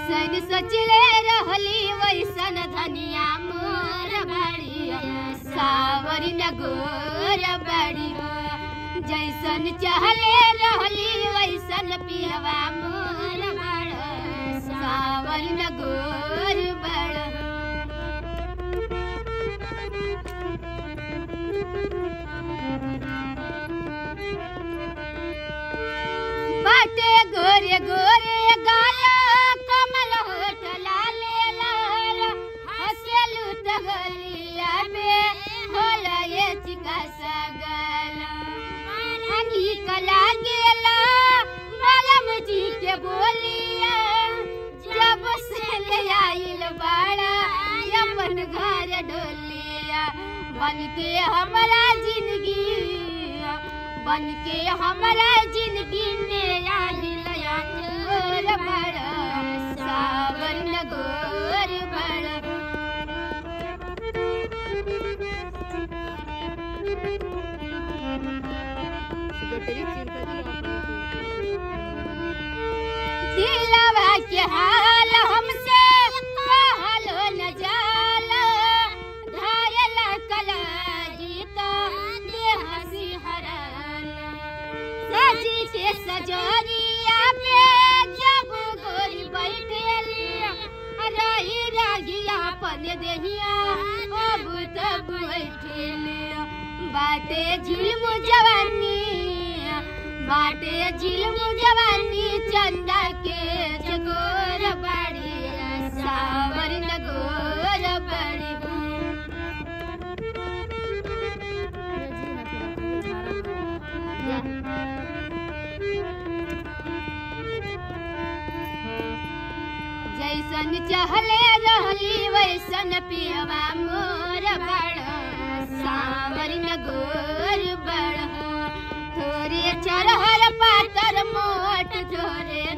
जैसन सोचले रहली वैसन धनिया मोर बाड़ी सावरी न गोर बाड़ी जैसन चहले रहली वैसन पियवा मोर बाड़ सावरी न गोर बाड़ बाटे गोरे गोरे गाला कमल होठ लाले लाल हसेलु तगलिया में होला ये चिका सगल हनी कला गेला मलम जी के बोलिया जब से ले आइल बाड़ा अपन घर डोलिया बन के हमारा जिंदगी बन के हमारा जिंदगी में आइल गोर बड़ सावन गोर बड़ दिलवा के हाल हमसे कहलो न जाला घायल कला जीता देह सिहरन सजी के सजोरिया पे जब गोरी बैठेली रही रागिया पन देहिया अब तब बैठेली बाटे झिलम जवानी बाटे झिलम जवानी चंदा के जगोर बाड़ी सावर नगोर बाड़ी जैसन चहले रहली वैसन पियवा मोर बड़ सावर नगोर बड़ थोरे चरहर पातर मोट थोरे